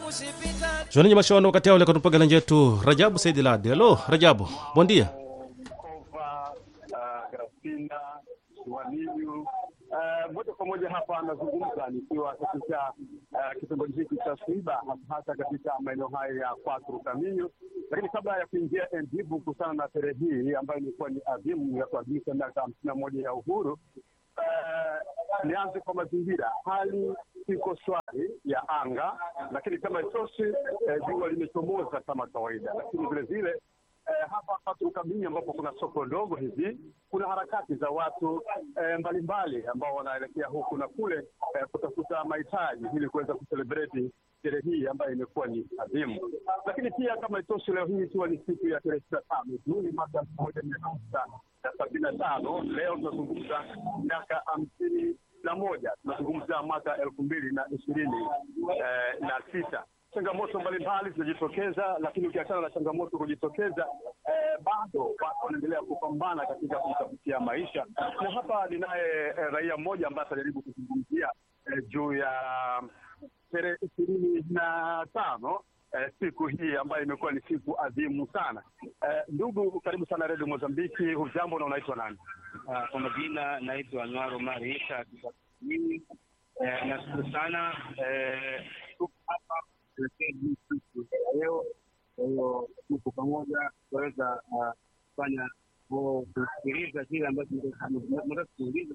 Johnny Mashono wakati ao lekatupaga lenje yetu Rajabu Saidi Ladi. Hello Rajabu, bom dia. Kova, uh, Grafina, Waniju. Uh, moja kwa moja hapa anazungumza nikiwa katika uh, kitongoji hiki cha Suiba hasa katika maeneo haya ya Kwatro Kaminyo. Lakini kabla ya kuingia enjibu kuhusiana na sherehe hii ambayo ilikuwa ni adhimu ya kuadhimisha miaka hamsini na moja ya uhuru, uh, nianze kwa mazingira. Hali iko swali ya anga, lakini kama itoshi, uh, jua limechomoza kama kawaida, lakini vile vile Eh, hapa Kwatro Kaminyo ambapo kuna soko ndogo hivi, kuna harakati za watu eh, mbalimbali ambao wanaelekea huku na kule eh, kutafuta mahitaji ili kuweza kuselebreti sherehe hii ambayo imekuwa ni adhimu. Lakini pia kama itoshi, leo hii ikiwa ni siku ya tarehe ishirini na tano Juni mwaka elfu moja mia tisa na sabini na tano leo tunazungumza miaka hamsini na moja tunazungumzia mwaka elfu mbili na ishirini eh, na sita changamoto mbalimbali zinajitokeza, lakini ukiachana na changamoto kujitokeza, eh, bado watu wanaendelea kupambana katika kutafutia maisha. Na hapa ninaye eh, raia mmoja ambaye atajaribu kuzungumzia eh, juu ya tarehe ishirini na tano eh, siku hii ambayo imekuwa ni siku adhimu sana. Eh, ndugu, karibu sana redio Mozambiki. Hujambo na unaitwa nani? Uh, kwa majina naitwa Anwar Omar Isha. Mimi eh, nashukuru sana eh, tuko hapa kuelekea hii siku ya leo. Kwa hiyo tuko pamoja kuweza uh, kufanya au kusikiliza kile ambacho tunataka kusikiliza.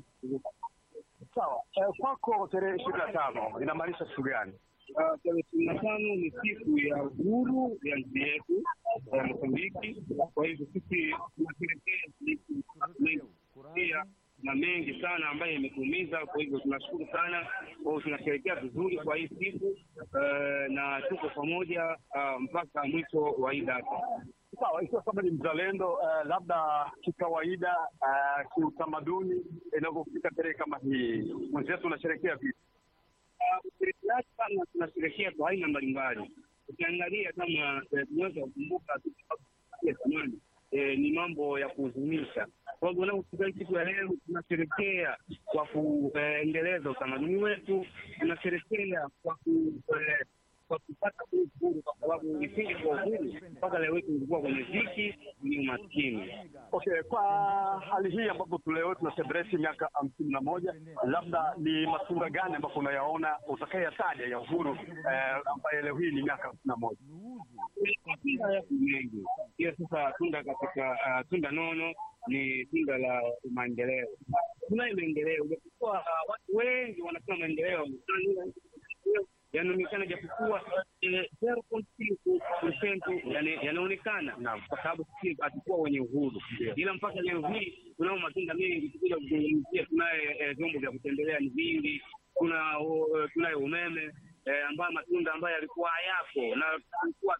Sawa. Eh, kwako tarehe ishirini na tano inamaanisha siku gani? Uh, tarehe ishirini na tano ni siku ya uhuru ya nchi yetu ya Mozambiki. Kwa hivyo sisi tunasherehekea siku pia na mengi sana ambayo imetuumiza. Kwa hivyo tunashukuru sana kwa tunasherehekea vizuri kwa hii siku eh, na tuko pamoja ah, mpaka mwisho wa hii data. Sawa, ikiwa kama ni mzalendo uh, labda kikawaida, uh, kiutamaduni, inavyofika tarehe kama hii, mwenzetu unasherekea vipi? Ushirikiano sana tunasherehekea kwa aina mbalimbali. Ukiangalia kama eh, tunaweza kukumbuka tu ya zamani eh, ni mambo ya kuhuzunisha. Kwa hivyo unapofika siku ya leo tunasherehekea kwa kuendeleza utamaduni wetu, tunasherehekea kwa ku eh, kwa kupata uhuru, kwa sababu isingi kwa uhuru mpaka leo hii tungekuwa kwenye dhiki, kwenye umaskini. Okay, kwa hali hii ambapo tu leo tuna celebrate miaka hamsini na moja, labda ni matunda gani ambapo unayaona utakayataja ya uhuru eh, ambaye leo hii ni miaka hamsini na moja? matunda yako mengi. Hiyo sasa tunda katika uh, tunda nono ni tunda la maendeleo. Tunayo maendeleo, japokuwa uh, watu wengi wanasema maendeleo yanaonekana, japokuwa zero point percent yanaonekana, kwa sababu sisi hatukuwa wenye uhuru, ila mpaka leo hii tunao matunda mengi. Tukija kuzungumzia, tunaye eh, vyombo vya kutembelea ni vingi, tuna uh, tunayo umeme eh, ambayo matunda ambayo yalikuwa hayapo na tulikuwa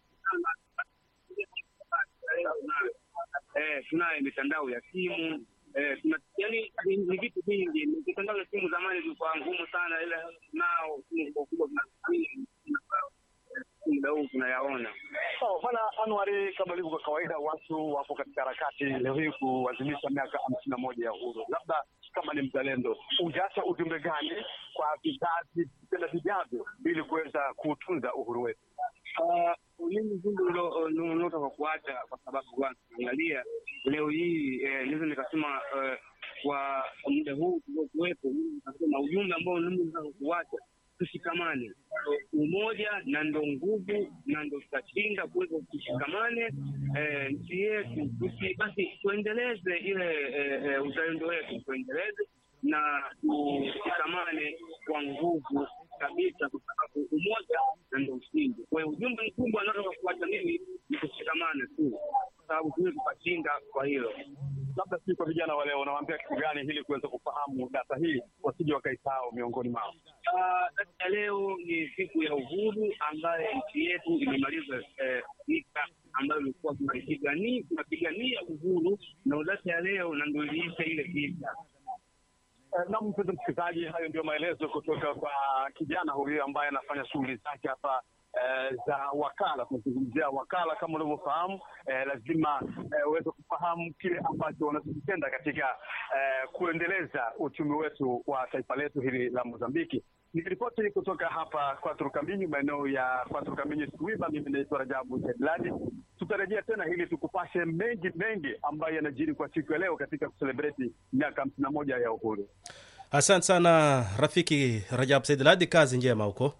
eh, tunayo mitandao ya simu eh, tuna yani ni ni vitu vingi. Mitandao ya simu zamani ilikuwa ngumu sana, ila nao simu kwa kubwa tunatumia muda huu tunayaona. Sawa, Bwana Anwari, kama ilivyo kwa kawaida, watu wapo katika harakati leo hii kuadhimisha miaka hamsini na moja ya uhuru. Labda kama ni mzalendo, ujaacha ujumbe gani kwa vizazi tena vijavyo ili kuweza kuutunza uhuru wetu? Ah, mimi ujumbe unaotaka kuacha, kwa sababu kwanza angalia leo hii eh, naweza nikasema eh, kwa muda huu tuliokuwepo, mimi nikasema ujumbe ambao mimi nataka kuacha tushikamane, umoja na ndo nguvu na ndo tutashinda kuweza tushikamane, eh, nchi yetu tusi, basi tuendeleze ile eh, eh, uzalendo wetu tuendeleze na tushikamane kwa nguvu kabisa, kwa sababu umoja na ndo ushindi. Kwa hiyo ujumbe mkubwa nataka kuacha mimi ni kushikamane tu, kwa sababu tuwezi tukashinda kwa hilo. Labda si kwa vijana wa leo, unawaambia kitu gani ili kuweza kufahamu data hii, wasije wakaisahau miongoni mwao? Ah, data ya leo ni siku ya uhuru ambayo nchi yetu imemaliza eh, vita ambayo ilikuwa tunaipigania tunapigania uhuru, na data ya leo na ndio iliisha ile vita. Eh, Na mpenzi msikilizaji, hayo ndio maelezo kutoka kwa kijana huyu ambaye anafanya shughuli zake hapa eh, za wakala. Tunazungumzia wakala, kama unavyofahamu eh, lazima eh, uweze kufahamu kile ambacho wanachokitenda katika eh, kuendeleza uchumi wetu wa taifa letu hili la Mozambiki. Nikiripoti kutoka hapa Kwatro Kaminyu, maeneo ya Kwatro Kaminyu Suiba, mimi naitwa Rajabu Jedladi. Tutarejea tena ili tukupashe mengi mengi ambayo yanajiri kwa siku ya leo katika kuselebreti miaka hamsini na moja ya uhuru. Asante sana rafiki Rajab Saidiladi, kazi njema huko.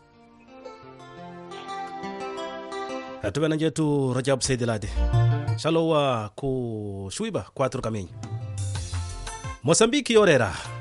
Tuvena njetu Rajab Saidiladi shalowa ku Shwiba Kwatro Kaminyu Mosambiki yorera